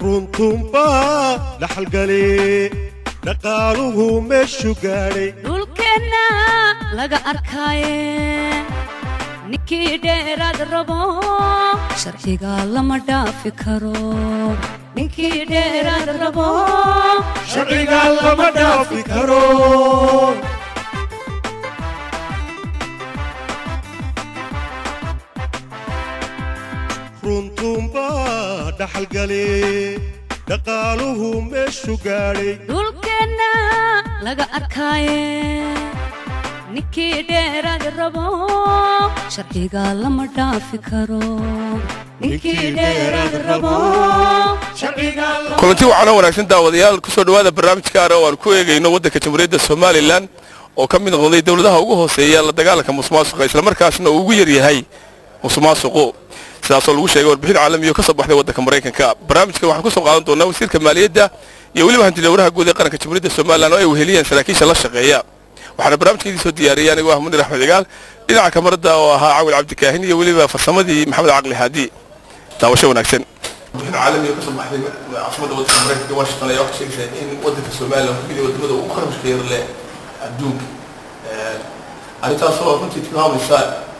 runtuunbaa dhaxalgale dhaqaaluhu meeshu gaadhay dhulkeenna laga arkaaye ninkii dheeraad rabo sharciga lama dhaafi karo ninkii dheeraad rabo sharciga lama dhaafi karo runtuunbaa dhaxalgale dhaqaaluhu meeshu gaadhay dhulkeenna laga arkaaye ninkii dheeraad rabo sharciga lama dhaafi karo ninkii dheeraad rabo sharciga lama kulanti waxaana wanaagsan daawadayaal ku soo dhowaada barnaamij gaara oo aan ku eegayno waddanka jamhuuriyadda somalilan oo ka mid noqday dowladaha ugu hooseeya la dagaalanka musuqmaasuqa islamarkaasna uu ugu yaryahay musuqmaasuqu sidaasoo lagu sheegay warbixin caalamiyo ka soo baxday waddanka maraykanka barnaamijka waxaan ku soo qaadan doonaa wasiirka maaliyadda iyo weliba hantidhowraha guud ee qaranka jamhuuriyadda somalilan oo ay weheliyeen saraakiisha la shaqeeya waxaana barnaamijka idin soo diyaariyay anigoo ah munir axmed cigaal dhinaca kamarada oo ahaa cawil cabdikaahin iyo weliba farsamadii maxamed caqli haadi daawasho wanaagsan warbixin caalamiyo ka soo baxday caasimada waddanka maraykanka washington ayaa waxay sheegaysaa in waddanka somalilan ku mid wadamada ugu kharashka yar leh adduunka arrintaasoo runtii tilmaamaysa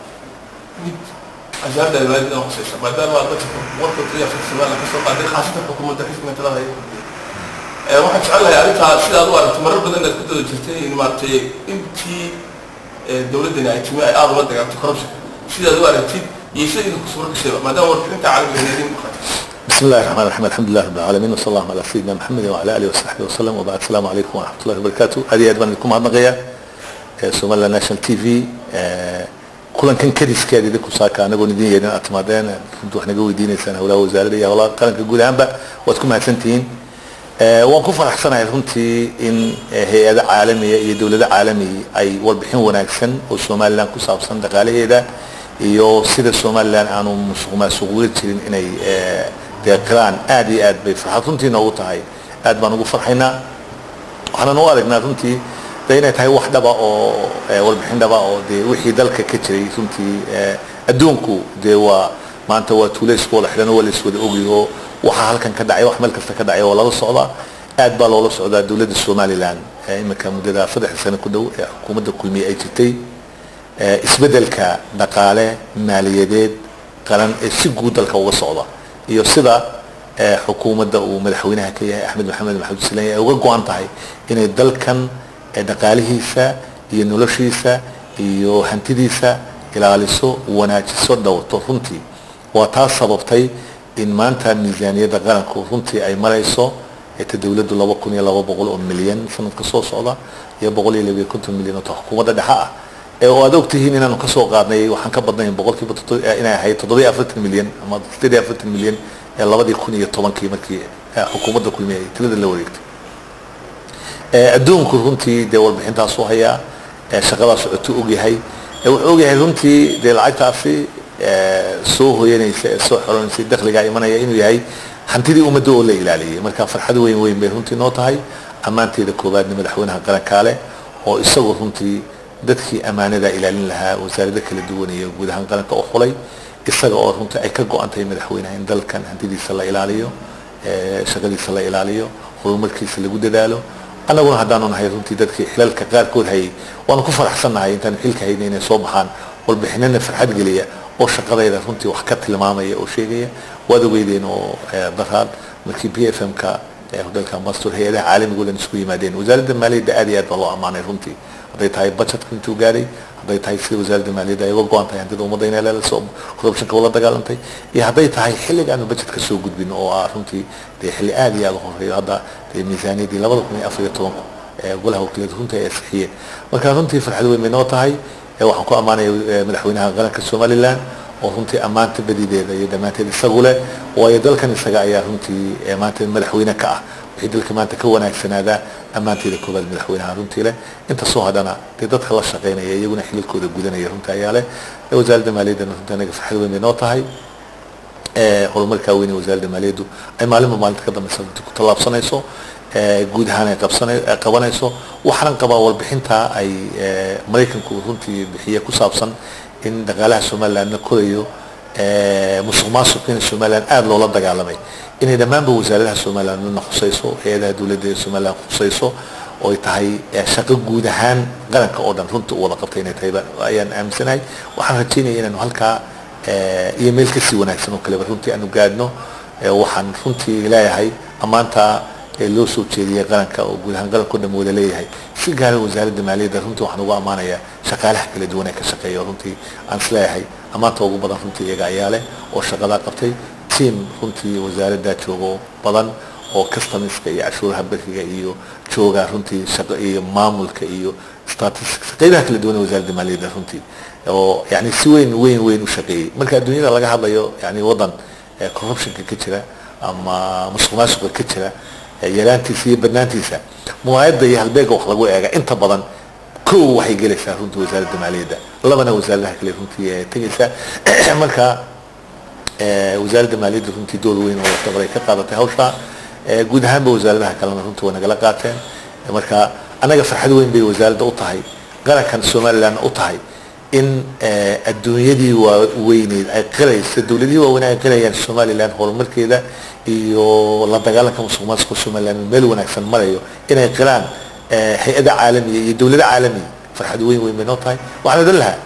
mid ajaabda maaliyadda hoseysa maadaama dadka warkooda iyo afka somalilan kasoo qaaday khaasatan xukuumadda xisbiga talada ay kordhiyay waxaan jecelahay arrintaa sidaad u aragto marar badan inaad ku dada jirtay in maaragtay intii dowladdani ay timi ay aada ula dagaalto corruption sidaad u aragtid iyo sida idinku suura gashayba maadaama warbixinta caalamiga idin muuqata بسم الله الرحمن الرحيم الحمد لله رب العالمين وصلى الله على سيدنا محمد وعلى اله وصحبه وسلم وبعد السلام عليكم ورحمه الله وبركاته هذه ادبان لكم هذا سومالا ناشونال تي في kulankan kadiskeeda idinku saaka anagoo idin yeedhin aad timaadeen runtii wax naga weydiinaysaan howlaha wasaaradda iyo howlaha qaranka guud ahaanba waad ku mahadsantihiin waan ku faraxsanahay runtii in hay-ado caalamiya iyo dowlado caalami ay warbixin wanaagsan oo somalilan ku saabsan dhaqaalaheeda iyo sida somalilan aanu musuq maasuqwiri jirin inay deeqiraan aad iyo aad bay farxad runtii noogu tahay aad baan ugu farxaynaa waxaanan u aragnaa runtii de inay tahay wax dhaba oo warbixin dhaba oo dee wixii dalka ka jiray runtii adduunku dee waa maanta waa tuulayska wala xidhan waa la iswada ogyaho waxaa halkan ka dhacay wax meel kasta ka dhacay oo lala socdaa aad baa loola socdaa dowladda somalilan iminka muddada saddex sano ku dhow ee xukuumadda kulmiye ay jirtay isbeddelka dhaqaale maaliyadeed qaran ee si guud dalka uga socda iyo sida xukuumadda uu madaxweynaha ka yahay axmed maxamed maxamed silaanya ay uga go-an tahay inay dalkan dhaqaalihiisa iyo noloshiisa iyo hantidiisa ilaaliso wanaajiso dhowrto runtii waa taas sababtay in maanta miisaaniyadda qaranku runtii ay marayso ta dowladdu laba kun iyo laba boqol oo milyan sanadka soo socda iyo boqol iyo labiyo konton milyan oo ta xukuumadda dhexe ah ee oo aad ogtihiin inaanu kasoo qaadnay waxaan ka badnayn boqolkiiba inay ahayd toddobiyo afartan milyan ama sideed iyo afartan milyan ee labadii kun iyo tobankii markii xukuumadda kulmiye ay tirada la wareegtay adduunku runtii dee warbixintaasuu hayaa shaqadaa socoto ogyahay wuxuu ogyahay runtii dee lacagtaasi soo hoyanaysa ee soo xoranaysa dakhligaa imanaya inuu yahay hantidii ummadda oo la ilaaliyay marka farxad weyn weyn bay runtii noo tahay ammaanteeda koowaadna madaxweynaha qarankaale oo isagoo runtii dadkii ammaanada ilaalin lahaa wasaarado kala duwan iyo guud ahaan qaranka u xulay isaga oo runtii ay ka go-an tahay madaxweynaha in dalkan hantidiisa la ilaaliyo shaqadiisa la ilaaliyo horumarkiisa lagu dadaalo annaguna haddaanu nahay runtii dadkii xilalka qaarkood hayay waanu ku faraxsannahay intaanu xilka hayna inay soo baxaan warbixinana farxad geliya oo shaqadayda runtii wax ka tilmaamaya oo sheegaya waad ogeydeen oo daraad markii b f m-ka hodelka mastur hay-adaha caalamiga o dhan isku yimaadeen wasaaradda maaliyadda aad iyo aad baa loo ammaanay runtii hadday tahay budgetka intuu gaadhay hadday tahay sida wasaaradda maaliyadda ay uga go-an tahay hantida ummadda inay leelaso corruptionka ula dagaalantay iyo hadday tahay xilliga aanu budgetka soo gudbin oo ah runtii dee xilli aad iyo aad u horeeyo hadda dee miisaaniyaddii labada kun iyo afar iyo tobanku ee golaha wakiilada runtii ay asixiyeen marka runtii farxad weyn bay noo tahay waxaan ku ammaanaya madaxweynaha qaranka somalilan oo runtii ammaanta badideeda iyo dhammaanteed isagu leh waayo dalkan isaga ayaa runtii maanta madaxweyne ka ah wixii dalka maanta ka wanaagsanaadaa ammaanteeda koobaad madaxweynaha runtii leh inta soo hadhana dee dadka la shaqaynaya iyaguna xililkooda gudanaya runtii ayaa leh wasaaradda maaliyaddana runtii anaga farxad weyn bay noo tahay horumarkaa weyn ee wasaaradda maaliyaddu ay maalinba maalinta ka dambeysa runtii ku tallaabsanayso guud ahaan ay qabsana qabanayso waxaanan qabaa warbixintaa ay maraykanku runtii bixiye ku saabsan in dhaqaalaha somalilandna korayo musuq maasuqiina somaliland aada loola dagaalamay inay dhammaanba wasaaradaha somaliland midna khusayso hay-adaha dowladda ee somaliland khusayso oo ay tahay shaqo guud ahaan qaranka oo dhan runta u wada qabtay inay tahay ayaan aaminsanahay waxaan rajaynaya inaanu halkaa iyo meel kasii wanaagsan oo kaleba runtii aanu gaadhno waxaan runtii leeyahay ammaanta loo soo jeediyey qaranka oo guud ahaan qaranka o dhan wada leeyahay si gaara wasaaradda maaliyadda runtii waxaan ugu ammaanayaa shaqaalaha kala duwan ee ka shaqeeya runtii aan is leeyahay ammaanta ugu badan runtii iyaga ayaa leh oo shaqadaa qabtay tiam runtii wasaaradda joogo badan oo customerska iyo cashuuraha beriga iyo jooga runtii shaqo iyo maamulka iyo statistics qaybaha kala duwan ee wasaaradda maaliyadda runtii oo yani si weyn weyn weyn u shaqeeyey marka adduunyada laga hadlayo yani waddan corruptionka ka jira ama musuq maasuqa ka jira yaraantiisa iyo badnaantiisa muwaayadda iyo halbeega wax lagu eega inta badan kow waxay gelaysaa runtii wasaaradda maaliyadda labana wasaaradaha kale runtii tegaysaa marka wasaaradda maaliyadda runtii door weyn oo laftabar ay ka qaadatay hawshaa guud ahaanba wasaaradaha kalena runtii waa nagala qaateen marka annaga farxad weyn bay wasaaradda u tahay qarankan somaliland u tahay in adduunyadii waaweyneyd ay qiraysa dowladihii waaweyn ay qirayaan somaliland horumarkeeda iyo la dagaalanka musuq maasuqa somaliland meel wanaagsan marayo inay qiraan hay-ada caalamiya iyo dowlado caalamiya farxad weyn weyn bay noo tahay waxaan odhan lahaa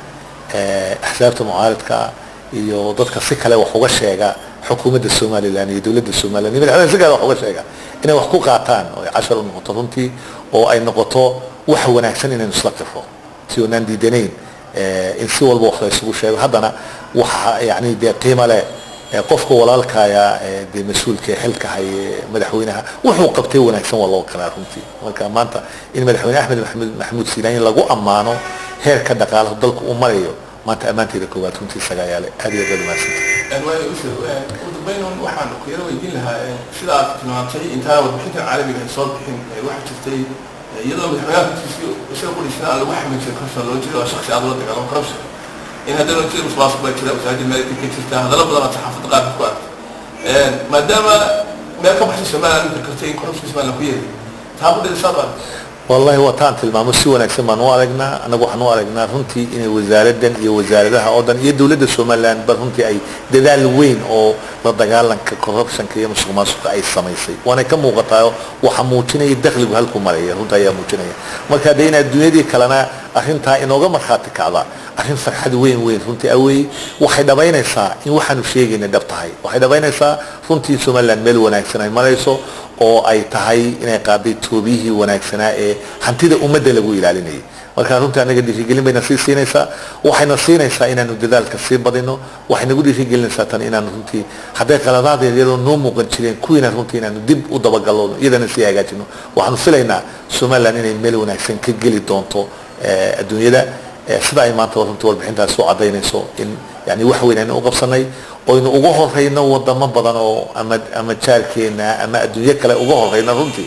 axsaabta mucaaradka iyo dadka si kale wax uga sheega xukuumadda somaliland iyo dowladda somaliland iyo madaxweynaha si kale wax uga sheega inay wax ku qaataan oo ay cashar u noqoto runtii oo ay noqoto wax wanaagsan inaynu isla qirro si oonaan diidanayn in si walba wax la isugu sheego haddana waxa yani dee qiimo leh qofka walaalkaya dee mas-uulka xilka haye madaxweynaha wuxuu qabtay wanaagsan waa loo qiraa runtii marka maanta in madaxweyne axmed maxamed maxamuud siinaani lagu ammaano heerka dhaqaalaha dalku uu marayo maanta ammaanteeda koowaad runtii isaga ayaa leh aad iyo aad umahadsantay waayo usir ugu dambeyn waxaan ku yaro weydiin lahaa sida aad tilmaantay intaan warbixintan caalamiga ay soo bixin waxaa jirtay iyadoo madaxweynaha runtiisi isaga qudhiisna aan lagu xamin jirin corruption loo jeedo oo shaksi aad ula dagaalamo corruption in haddana jir musuqmaasuq baa jira wasaaradda maaliyadda ka jirta hadallo badan aad saxaafadda qaarka ku aragtay maadaama meel ka baxsan somaliland imika kartay in corruption somaliland ku yeeray taa ku dhalisaad baa wallahi waa taan tilmaamo si wanaagsan baan u aragnaa annagu waxaan u aragnaa runtii inay wasaaradan iyo wasaaradaha oo dhan iyo dowladda somaliland ba runtii ay dadaal weyn oo la dagaalanka corruptionka iyo musuq maasuqa ay samaysay waana ka muuqataa waxaa muujinaya dakhligu halku maraya runta ayaa muujinaya marka dee in adduunyadii kalena arrintaa inooga markhaati kacda arrin farxad weyn weyn runtii awey waxay dhabaynaysaa in waxaanu sheegayna dhab tahay waxay dhabaynaysaa runtii somaliland meel wanaagsan ay marayso oo ay tahay inay qaaday toobiyihii wanaagsanaa ee hantida ummadda lagu ilaalinayay marka runtii anaga dhiirigelin bayna sii siinaysaa waxayna siinaysaa inaanu dadaalka sii badino waxay nagu dhiirigelinaysaa tan inaanu runtii hadday qaladaad iyadoo noo muuqan jireen kuwiina runtii inaanu dib u dabagalno iyadana sii hagaajino waxaanu filaynaa somaliland inay meel wanaagsan ka geli doonto adduunyada sida ay maanta runtii warbixintaas soo cadaynayso in yani wax weyn aynu u qabsanay oynu uga horeyno wadamo badan oo ama ama jaarkeena ama adduunyo kale uga horeyno runtii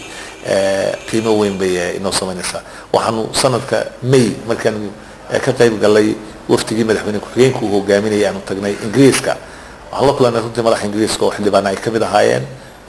qiimo weyn bay inoo samaynaysaa waxaanu sanadka may markaanu ka qayb galay waftigii madaxweyne ku-xigeenka uu hogaaminayay aanu tagnay ingiriiska waxaan la kulanay runtii madaxa ingiriiska oo xildhibaana ay kamid ahaayeen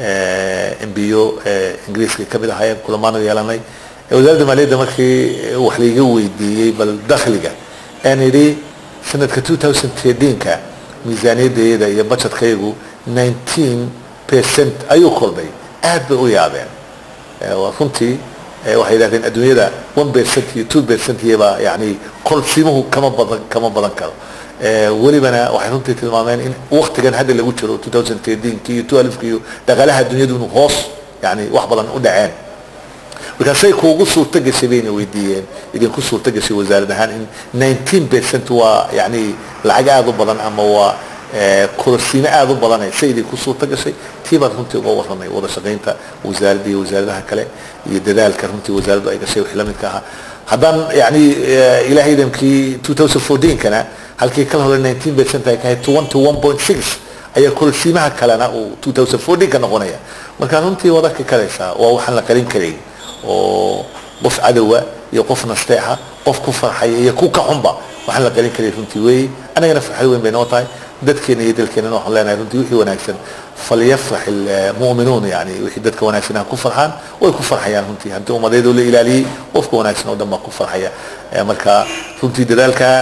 mbo ingiriiska ay kamid ahaayeen kulamaanu yeelanay wasaaradda maaliyadda markii wax laiga weydiiyey bal dakhliga aan idhi sanadka 2013ka miisaaniyaddeeda iyo budgetkaygu 19 percent ayuu kordhay aad bay u yaabeen waa runtii waxay yidhahdeen adduunyada 1 percent iyo 2 percent iyaba yani kolsimuhu kama badan kama badan karo welibana waxay runtii tilmaameen in waktigan hadda lagu jiro 2013 iyo 12 iyo dhaqaalaha adduunyadu inuu hoos yani wax badan u dhaceen markaasay kuugu suurto gashay bayna weydiiyeen idinku suurto gashay wasaarad ahaan in 19 percent waa yani lacag aada u badan ama waa kororsiimo aada u badanay say idinku suurto gashay tii baan runtii uga warramay wada shaqaynta wasaaradda iyo wasaaradaha kale iyo dadaalka runtii wasaaraddu ay gashay wixii la midka ahaa haddaan yani ilaahay idamkii 2014kana halkii kala hore 19 percent ay kahayd 21.6 ayaa kororsiimaha kalena uu 2014 ka noqonaya marka runtii waad arki karaysaa waa waxaan la qarin karayn oo qof cadowa iyo qof nasteexa qof ku farxaya iyo ku ka xunba waxaan la qalin karay runtii weeye annagana farxad weyn bay noo tahay dadkeena iyo dalkeenana waxaan leenahay runtii wixii wanaagsan falyafrax ilmu'minuun yani wixii dadka wanaagsan ha ku farxaan way ku farxayaan runtii haddii ummadeedoo la ilaaliyey qofka wanaagsan oo dhan baa ku farxaya marka runtii dadaalka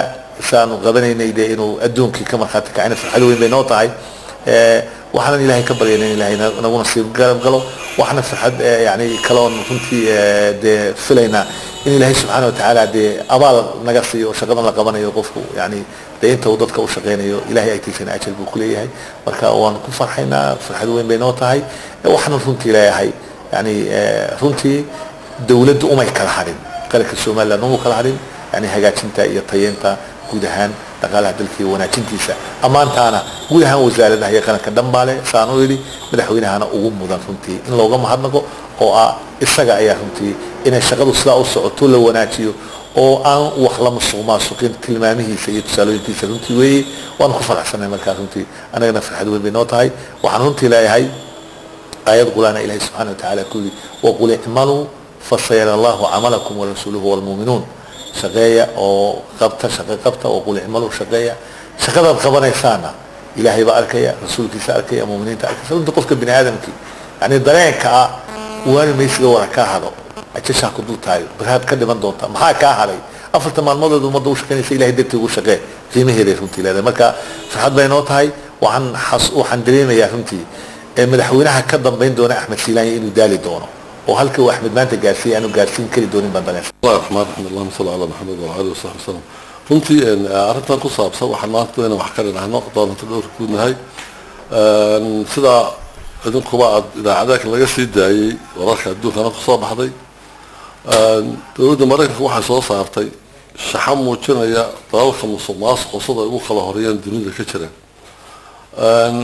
saanu qabanaynay dee inuu adduunkii ka markhaati kacayna farxad weyn bay noo tahay Eh, waxaanan ilaahay ka baryayna in ilaahay na- nagu nasiib garab galo waxna farxad eh, yani kaloon runtii eh, dee filaynaa in ilaahay subxaana watacaala dee abaal naga siiyo oo shaqadan la qabanayo qofku yani dee inta uu dadka u shaqaynayo ilaahay agtiisana ajal buu kuleeyahay marka waan ku farxaynaa farxad weyn bay noo tahay Eh, waxaanan runtii leeyahay yani eh, runtii dawladdu umay kala hadhin qaranka somaliland umuu kala hadhin yani hagaajinta iyo tayeynta guud ahaan dhaqaalaha dalka iyo wanaajintiisa ammaantaana guud ahaan wasaaradaha iyo qaranka dhanbaale saan u yidhi madaxweynahana ugu mudan runtii in looga mahadnaqo oo ah isaga ayaa runtii inay shaqadu sidaa u socoto la wanaajiyo oo aan wax la musuq maasuqin tilmaamihiisa iyo tusaalooyinkiisa runtii weeye waanu ku faraxsanay markaa runtii annagana farxad weyn bay noo tahay waxaan runtii leeyahay آيات قرآن إلهي سبحانه وتعالى كل وقل اعملوا فسيرى الله عملكم ورسوله والمؤمنون شقية أو قبطة شقية قبطة وقل اعملوا شقية شقية القبنا يسانا إلهي بأركيا رسولك سأركيا مؤمنين تأركيا سألت قفك بني آدم كي يعني درين كا وانا ميسي ورا كا هذا أتشا كدو تايو برهاد كده من دونتا محا كا هذا أفلت ما المضى ومضى وشكني إلهي دبتي وشقية في مهيري فهمتي لهذا مركا فرحاد بينوت هاي وعن حص وعن دريمة يا فهمتي ee madaxweynaha ka dambayn doona axmed silaanya inuu daali doono oo halka uu axmed maanta gaarsiiyay aanu gaarsiin kari doonin baan danaysa الله الرحمن الرحيم اللهم صل على محمد وعلى اله وصحبه وسلم runtii een, arrintan ku saabsan waxaan maanta inaan wax ka dhinahno doonanta dhowr ku nahay Een, sidaa idinkuba aad idaacadaha laga sii daayey wararka adduunkana kusoo baxday Een, dowladda maraykanka waxay soo saartay shaxan muujinaya dalalka musuq maasuqa sida ay ugu kala horeeyaan dunida ka jira Een,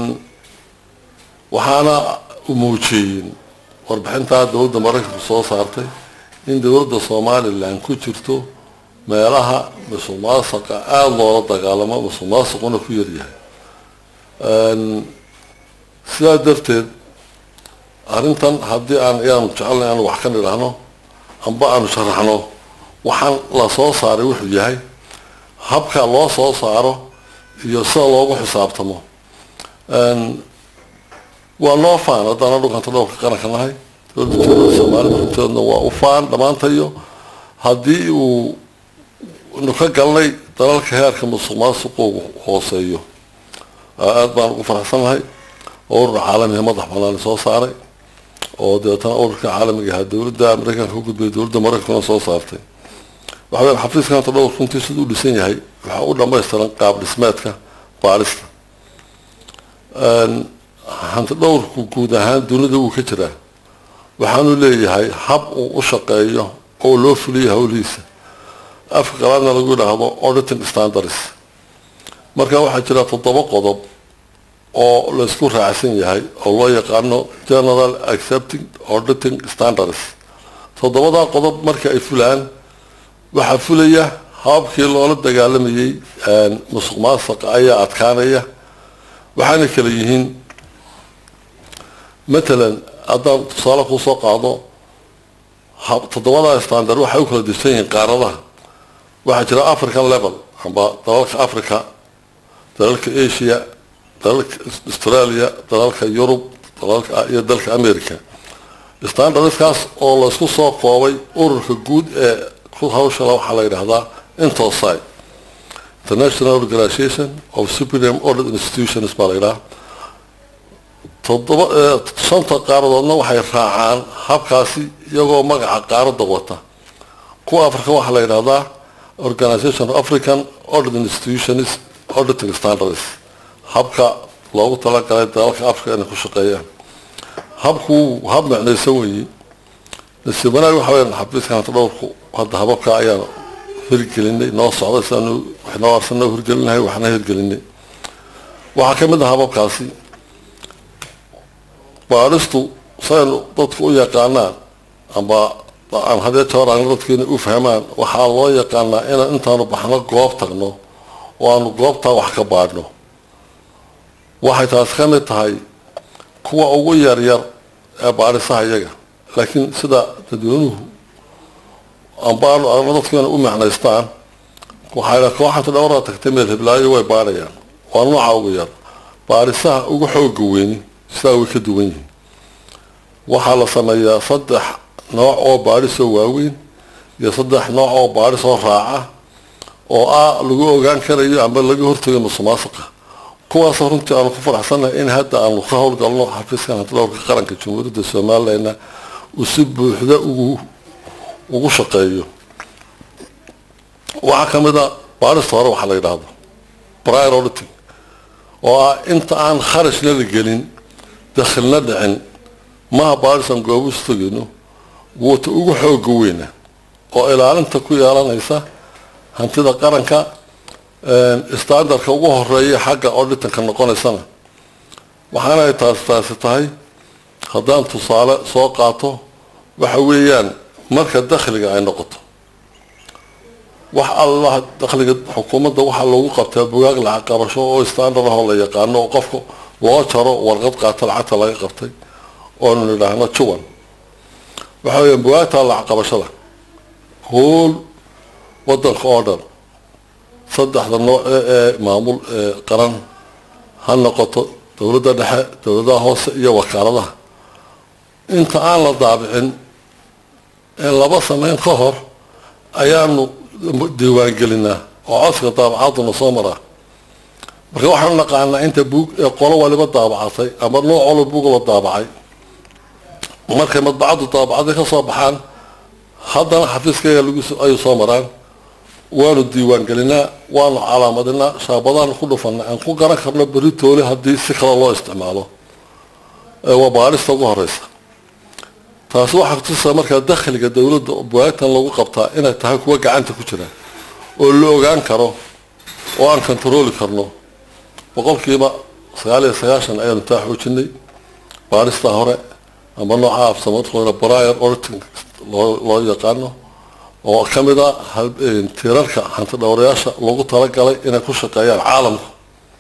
waxaana u muujiyeen warbixintaa dowladda maraykanku soo saartay in dowladda somalilan ku jirto meelaha musuq maasuqa aada loola dagaalamo musuq maasuquna ku yaryahay Een, sidaa darteed arrintan haddii aan ayaanu jecelnay aanu wax ka nidhaahno amba aanu sharaxno waxaan la soo saaray wuxuu yahay habka loo soo saaro iyo sida loogu xisaabtamo Een, waa noo faan haddana dhulkanta dhowrka qaranka nahay dowladda jumhuuriyadda soomaalida runteedna waa u faan dhammaantayo haddii uu nu ka galnay dalalka heerka musuq maasuqa uu hooseeyo aada baan ugu faraxsanahay oo urur caalamiga madax banaan soo saaray oo dabeetana ururka caalamiga ahaa dowladda maraykanka u gudbay dowladda maraykankuna soo saartay waxa weya xafiiska hanta dhowr runtii siduu u dhisan yahay waxaa u dhamaystiran qaab dhismeedka baarista Een, hanti dhowrku guud ahaan dunida wuu ka jiraa waxaanu leeyahay hab uu u shaqeeyo oo loo fuliyo howlihiisa afka qalaadna lagu yidhaahdo auditing standards marka waxaa jira toddoba qodob oo laysku raacsan yahay oo loo yaqaano general accepting auditing standards toddobadaa qodob marka ay fulaan waxaa fulaya hababkii loola dagaalamayay een, musuq maasuqa ayaa adkaanaya waxaana kala yihiin matalan haddaan tusaale kusoo qaado hab toddobada standard waxay u kala dirsan yihiin qaaradaha waxaa jira african level amba dalalka africa dalalka asia dalalka australia dalalka yurub dalalka iyo dalka america standardskaas oo laysku soo koobay ururka guud ee ku hawshala waxaa la yidhaahdaa intosai international organization of supreme audit institutions baa la yidhaha toddoba eh, shanta qaaradoodna waxay raacaan habkaasi iyagoo magaca qaaradda wata kuwa africa waxaa la yidhahdaa organization of african audit institutions auditing standards habka loogu talagalay dalalka africa inay ku shaqeeyaan habku hab micnaysan weeye nasiib wanaag waxa weyaan xafiiska hanta dhowrku hadda hababka ayaan hirgelinay noo socday sidaanu waxnoo arsan noo hirgelinahay waxna hirgelinay waxaa ka mid ah hababkaasi baadhistu saynu dadku u yaqaanaan amba aan hadee joor aan dadkeena u fahmaan waxaa loo yaqaanaa inaan intaanu baxno goob tagno oo aanu goobtaa wax ka baadhno waxay taasi ka mid tahay kuwa ugu yaryar ee baadhisaha iyaga laakiin sida dadweynuhu ambaanu ama dadkeena u macnaystaan waxay kooxanta dhowraa tagtay meel hiblaayo way baadhayaan waa nooca ugu yar baadhisaha ugu xooga weyni sidaa way ka duwan yihiin waxaa la sameeyaa saddex nooc oo baadhisoo waaweyn iyo saddex nooc oo baadhisoo raaca oo ah lagu ogaan karayo amba laga hortago musuqmaasuqa kuwaasoo runtii aanu ku faraxsannahay in hadda aanu ka howlgalno xafiiskan hantidhowrka qaranka jamhuuriyadda somalilandna uu si buuxda ugu ugu shaqeeyo waxaa ka mid a baarista hore waxaa la yidhaahdo prior auditing oo ah inta aan kharashna la gelin dakhilna dhicin maha baarisan goobu istagayno wuuta ugu xooga weyna oo ilaalinta ku yeelanaysa hantida qaranka standardka ugu horeeya xagga auditanka noqonaysana waxaana ay taasi taasi tahay haddaan tusaale soo qaato waxa weeyaan marka dakhliga ay noqoto wax allah dakhliga xukuumadda waxaa loogu qabtaa bugaag lacag qabasho oo standard ahoo la yaqaano oo qofka loo jaro warqad qaato lacagta laga qabtay oonu nidhaahno juwan waxa weeyaan bugaagta lacag qabashada hool wadanka oo dhan saddexda nooc ee ee maamul ee qaran ha noqoto dowladda dhexe dowladaha hoose iyo wakaaladaha inta aan la daabicin ee laba sameyn ka hor ayaanu diiwaangelinaa oo codka daabacaduna soo maraa marka waxaanu naqaanaa inta buug ee qolo waliba daabacatay ama nooc waliba buug la daabacay markay madbacaddu daabacday ka soo baxaan haddana xafiiskayga lagu ayuu soo maraan waanu diiwaangelinaa waanu calaamadinaa shaabadaanu ku dhufanaa aan ku garan karno beri toole haddii si kale loo isticmaalo waa baarista ugu horeysa taasi waxaa kutusaa markaa dakhliga dowladda bugaagtan lagu qabtaa inay tahay kuwa gacanta ku jira oo la ogaan karo oo aan kontarooli karno boqolkiiba sagaal iyo sagaashan ayaanu taa xoojinay baarista hore ama nooca afsamadkooda briar auditing loo loo yaqaano oo ka mid a tiirarka hanti dhowrayaasha lagu talagalay inay ku shaqeeyaan caalamka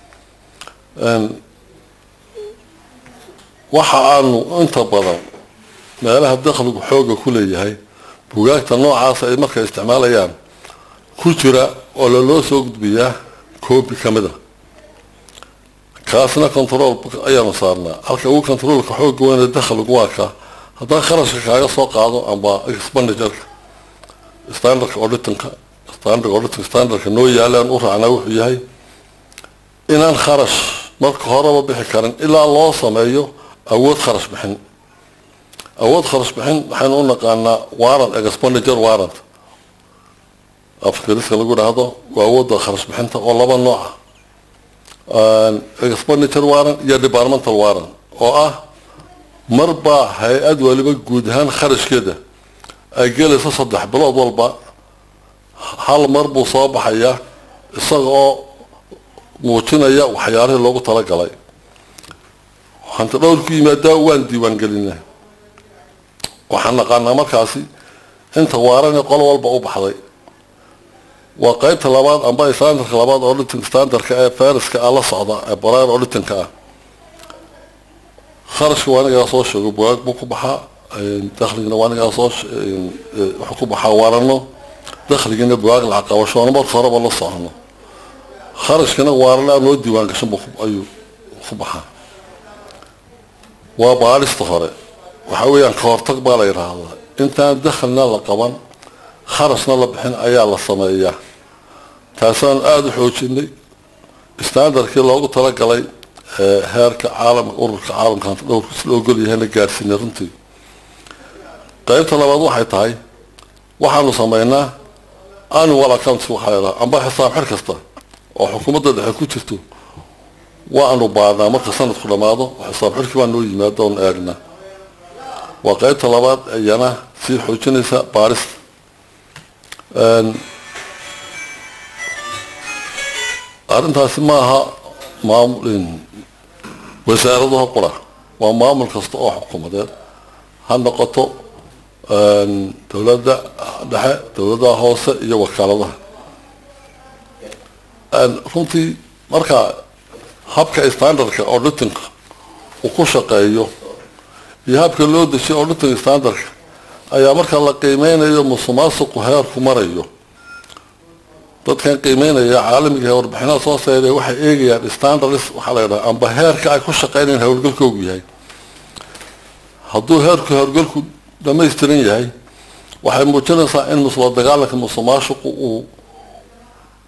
waxa aanu inta badan meelaha dakhligu xooga ku leeyahay bugaagta noocaas ay markay isticmaalayaan ku jira oo laloo soo gudbiyaa coobi ka mid a kaasna control ayaanu saarnaa halka ugu controlka xooga weyne dakhligu waa ka haddaan kharashka kaaga soo qaado amba expenditureka standardka auditinka standard auditing standardka noo yaalaan u raacnaa wuxuu yahay inaan kharash marka horeba bixi karin ilaa loo sameeyo awood kharash bixin awood kharash bixin waxaynu u naqaanaa warrant expenditure warrant afkariska lagu dhahdo waa awoodda kharash bixinta oo laba nooca expenditure warrant iyo departmental warrant oo ah marba hay-ad waliba guud ahaan kharashkeeda ay gelayso saddex bilood walba hal mar buu soo baxayaa isaga oo muujinaya waxyaalihii loogu talagalay hanti dhowrku yimaadaa waan diiwaangelinaa waxaan naqaanaa markaasi inta waarane qolo walba u baxday waa qeybta labaad amba standardka labaad auditing standardka ee fariska ah la socda ee baraar auditingka ah kharashka waa anigaa soo sheego bugaag buu ku baxaa dakhligina waa anigaa soo wuxuu ku baxaa waarano dakhligina bugaag lacag qabashoona marka horeba la socono kharashkina waarana noo diiwaan gashan buu ayuu ku baxaa waa baarista hore waxa weeyaan ka hortag baa la yidhaahdaa intaan dakhlina la qaban kharashna la bixin ayaa la sameeyaa taasaan aada u xoojinay standardkii loogu talagalay heerka caalamka ururka caalamka hanta dhowrka si loo ogol yahayna gaadhsiinay runtii qaybta labaad waxay tahay waxaanu sameynaa annual accounts waxaa la yidhaha amba xisaab xir kasta oo xukuumadda dhexe ku jirto waanu baadnaa marka sanadku dhammaado xisaab xirkii baa noo yimaada oon eegnaa waa qaybta labaad iyana sii xoojinaysa baarista arrintaasi ma aha maamul wasaaradaha qura waa maamul kasta oo xukuumadeed ha noqoto dowladda dhexe dowladaha hoose iyo wakaaladaha runtii marka habka standardka auditingka uu ku shaqeeyo iyo habka loo dejiyo auditing standardka ayaa marka la qiimeynayo musuqmaasuqu heerku marayo dadkan qiimeynaya caalamiga warbixinaha soo saaray waxay eegayaan standards waxaa la yidhaha amba heerka ay ku shaqeynayaan howlgalkoogu yahay hadduu heerku howlgalku dhamaystiran yahay waxay muujinaysaa in musla dagaalanka musuqmaasuqu uu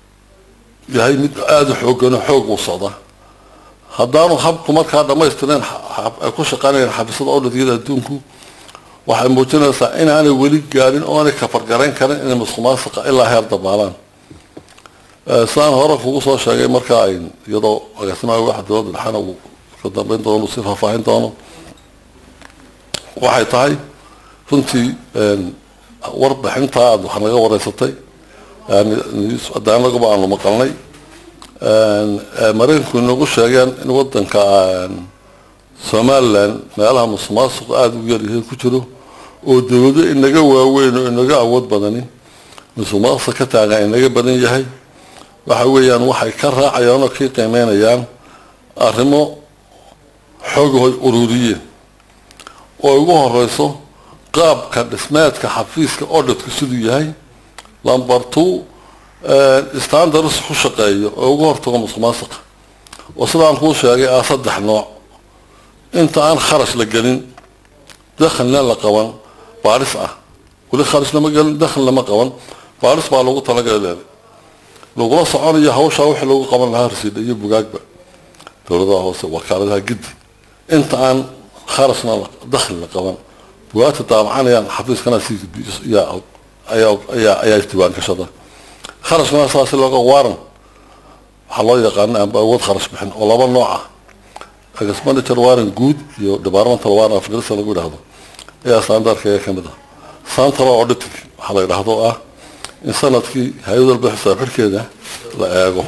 yahay mid aada u xoogano xoog uu socda haddaanu habku markaa dhammaystireen ay ku shaqaynayaan xafiisyada odhadyada adduunku waxay muujinaysaa inaanay weli gaarin oo aanay kafargarayn karin inay musuqmaasuqa ilaa heer dabaalaan sidaan hore kugu soo sheegay markaa ay iyadoo agaasimaha waxa dowladda dhexana uu ka dambeyn doono si faahfaahin doono waxay tahay runtii warbixintaa aad wax naga wareysatay adaanagaba aanu maqalnay maraykanku inagu sheegeen in wadanka somalilan meelaha musuqmaasuqa aada u yaryahay ku jiro oo dawlado inaga waaweyn oo inaga awood badanin musuqmaasuqa ka taagan inaga badan yahay waxa weeyaan waxay ka raacayaan oo kii qiimeynayaan arrimo xoogahood ururiyeen oo ugu horeyso qaabka dhismeedka xafiiska odhadku siduu yahay lamber two standards ku shaqeeyo oo uga hortago musuqmaasuqa oo sidaan kuu sheegay ah saddex nooc inta aan kharash la gelin dakhilna la qaban baaris ah weli kharash lama gelin dakhil lama qaban baaris baa lagu talagalay lagula soconayo hawshaa wixii lagu qaban lahaa rasiidha iyo bugaagba dowladaha hoose wakaaladaha giddi inta aan kharashna dakhli la qaban bugaagta daabacanayaan xafiiskana si ayaa ayaa isdiiwaan gashada kharashkana saasi looga waaran waxaa loo yaqaana amba awood kharash bixin oo laba nooc ah expenditure warrant guud iyo departmental warrant of ingiriiska lagu yidhaahdo ayaa standardka ka mid ah central auditing waxaa la yidhaahdo ah in sanadkii hay-ad walba xisaab xidhkeeda la eego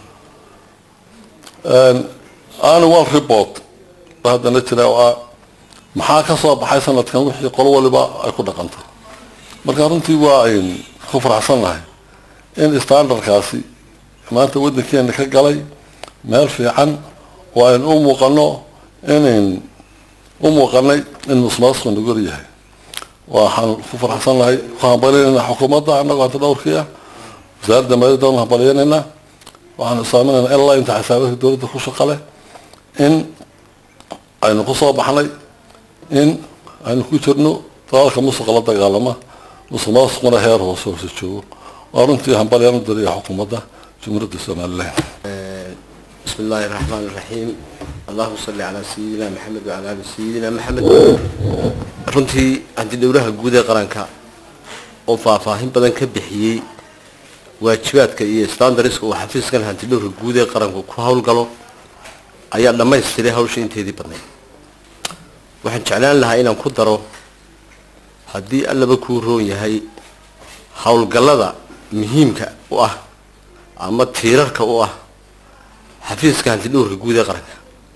annual report ba haddana jira oo ah maxaa ka soo baxay sanadkan wixii qolo waliba ay ku dhaqantay marka runtii waa ayn ku faraxsan nahay in standardkaasi maanta waddankeena ka galay meel fiican oo aynu u muuqano inayn u muuqanay in musuqmaasuqu nagu yaryahay waxaan ku faraxsan nahay ku hambalinaynaa xukuumadda annagoo hanta dhowrkii ah wasaaradda maaliyadda waan hambaliyanaynaa waxaan isaaminaynaa ilaa inta xisaabaadka dowladda ku shaqa leh in aynu ku soo baxnay in aynu ku jirno dagaalka musuqa la dagaalama musuq maasuquna heer hoose hoose joogo waa runtii hambalyaan u dariya xukuumadda jumhuuriyadda somalilan بسم الله الرحمن الرحيم اللهم صل على سيدنا محمد وعلى ال سيدنا محمد runtii hanti dhowraha guud ee qaranka oo faahfaahin badan ka bixiyey waajibaadka iyo standardska uu xafiiskan hanti dhowrka guud ee qaranku ku howlgalo ayaa dhammaystiray hawsha inteedii badnayd waxaan jeclaan lahaa inaan ku daro haddii allaba kuu roon yahay howlgallada muhiimka u ah ama tiirarka u ah xafiiska hantidhowrka guud ee qaranka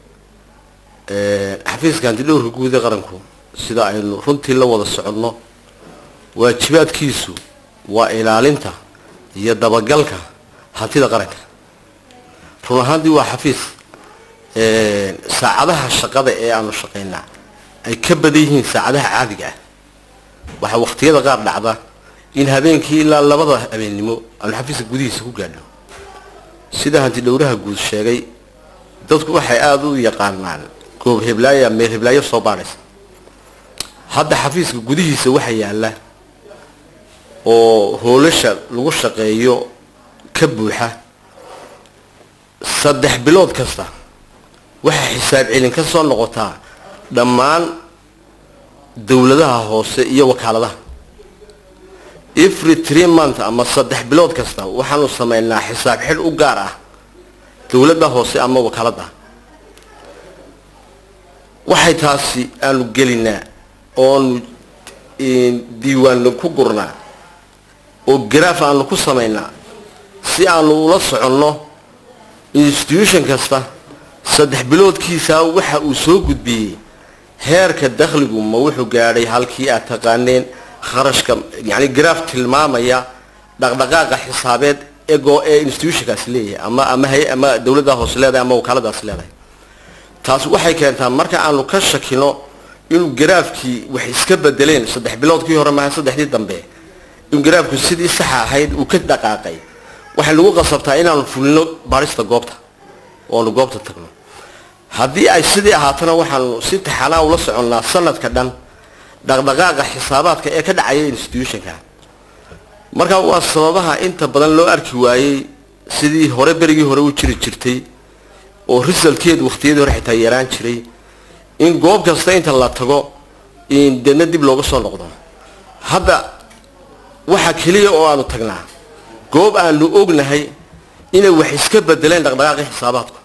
xafiiska hantidhowrka guud ee qaranku sida aynu runtii la wada soconno waajibaadkiisu waa ilaalinta iyo dabagalka hantida qaranka run ahaantii waa xafiis saacadaha shaqada ee aanu shaqaynaa ay ka badan yihiin saacadaha caadiga ah waxaa waqtiyada qaar dhacda in habeenkii ilaa labada habeennimo aanu xafiiska gudihiisa ku gaadho sida hanti dhowraha guud sheegay dadku waxay aada u yaqaanaan goob heblaaya meel heblaayo soo baadhaysa hadda xafiiska gudihiisa waxa yaalla oo hoolasha lagu shaqeeyo ka buuxa saddex bilood kasta waxaa xisaab celin ka soo noqotaa dhammaan dowladaha hoose iyo wakaaladaha every three month ama saddex bilood kasta waxaanu sameynaa xisaab xidh u gaar ah dowladda hoose ama wakaaladda waxay taasi aanu gelinaa oonu diiwaanno ku gurnaa oo garaaf aanu ku samaynaa si aanu ula soconno institution kasta saddex biloodkiisa waxa uu soo gudbiyey heerka dakhligu ma wuxuu gaadhay halkii aad taqaaneen kharashka yani garaaf tilmaamaya dhaqdhaqaaqa xisaabeed ego ee institutionkaasi leeyahay ama ama hay ama dowladda hoose leedahay ama wakaaladaasi leedahay taas waxay keentaa marka aanu ka shakino inuu garaafkii wax iska bedeleen saddex biloodkii hore maaha saddexdii dambe in garaafku sidii saxa ahayd uu ka dhaqaaqay waxay nagu qasabtaa inaanu fulino baarista goobta oo aanu goobta tagno haddii ay sidii ahaatana waxaanu si taxanaa ula soconnaa sanadka dhan dhaqdhaqaaqa xisaabaadka ee ka dhacaya institutionka marka waa sababaha inta badan loo arki waayey sidii hore berigii hore u jiri jirtay oo risalkeedu wakhtiyadii hore xitaa yaraan jiray in goob kasta inta la tago in deedna dib looga soo noqdo hadda waxa keliya oo aanu tagnaa goob aanu ognahay inay wax iska bedeleen dhaqdhaqaaqii xisaabaadku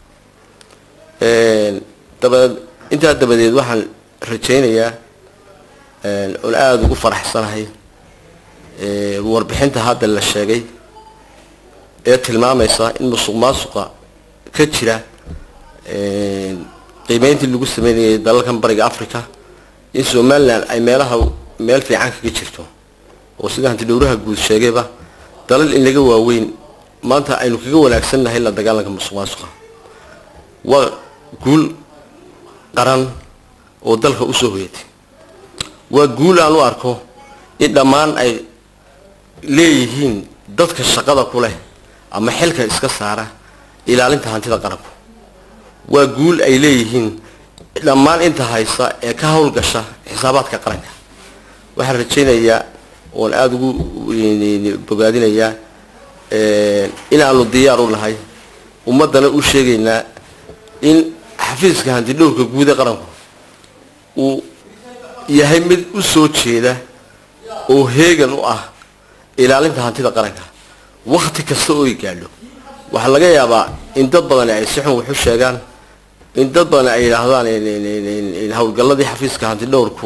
dabadeed intaa dabadeed waxaan rajaynayaa oon aada ugu faraxsanahay warbixinta hadda la sheegay ee tilmaamaysa in musuq maasuqa ka jira qiimeyntii lagu sameynayay dalalkan bariga africa in somalilan ay meelaha meel fiican kaga jirto oo sida hanti dhowraha guud sheegayba dalal in laga waaweyn maanta aynu kaga wanaagsannahay la dagaalanka musuq maasuqa waa guul qaran oo dalka usoo hoyatay waa guul aan u arko in dhammaan ay leeyihiin dadka shaqada ku leh ama xilka iska saara ilaalinta hantida qaranku waa guul ay leeyihiin dhammaan inta haysa ee ka howlgasha xisaabaadka qaranka waxaan rajaynayaa oon aada ugu bogaadinayaa inaanu diyaar u nahay ummaddana u sheegaynaa in xafiiska hanti dhowrka guud ee qaranku uu yahay mid u soo jeeda oo heegan u ah ilaalinta hantida qaranka wakti kasta oo ay gaadho waxaa laga yaabaa in dad badan ay si xun waxu sheegaan in dad badan ay yidhaahdaan howlgalladii xafiiska hanti dhowrku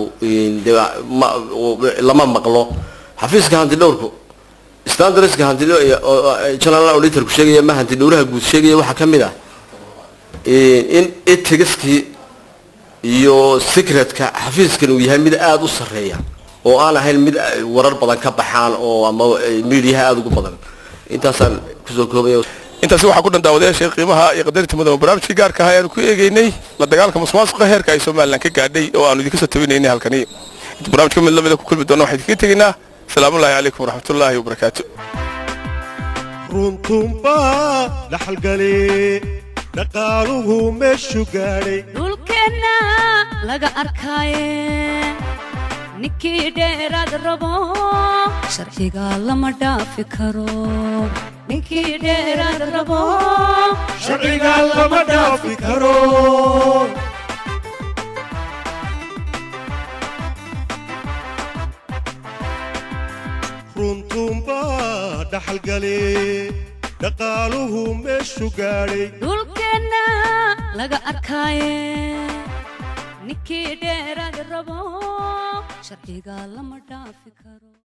lama maqlo xafiiska hanti dhowrku standardska hanti general auditorku sheegaya ma hanti dhowraha guud sheegaya waxaa ka mid ah in etigiskii iyo secretka xafiiskan uu yahay mid aada u sarreeya oo aan ahayn mid warar badan ka baxaan oo ama mediaha aada ugu badan intaasaan kusoo koobaya intaasi waxaa ku dhan daawadayaasha qiimaha iyo qadarinta mudan barnaamijkii gaarka ahaa ayaanu ku eegeynay la dagaalanka musuqmaasuqa heerka ay somalilan ka gaadhay oo aanu idinka soo tabinaynay halkani inta barnamijka mid lamida ku kulmi doona waxaan idinkaga tegaynaa asalaamullaahi calaykum waraxmatullaahi wabarakaatu runtunbaa dhaxalgale dhaqaaluhu meeshu gaadhay dhulkeenna laga arkaaye ninkii dheeraad rabo sharciga lama dhaafi karo ninkii dheeraad rabo sharciga lama dhaafi karo runtunbaa dhaxalgale dhaqaaluhu meeshu gaadhay dhulkeenna laga arkaaye ninkii dheeraad rabo sharciga lama dhaafi karo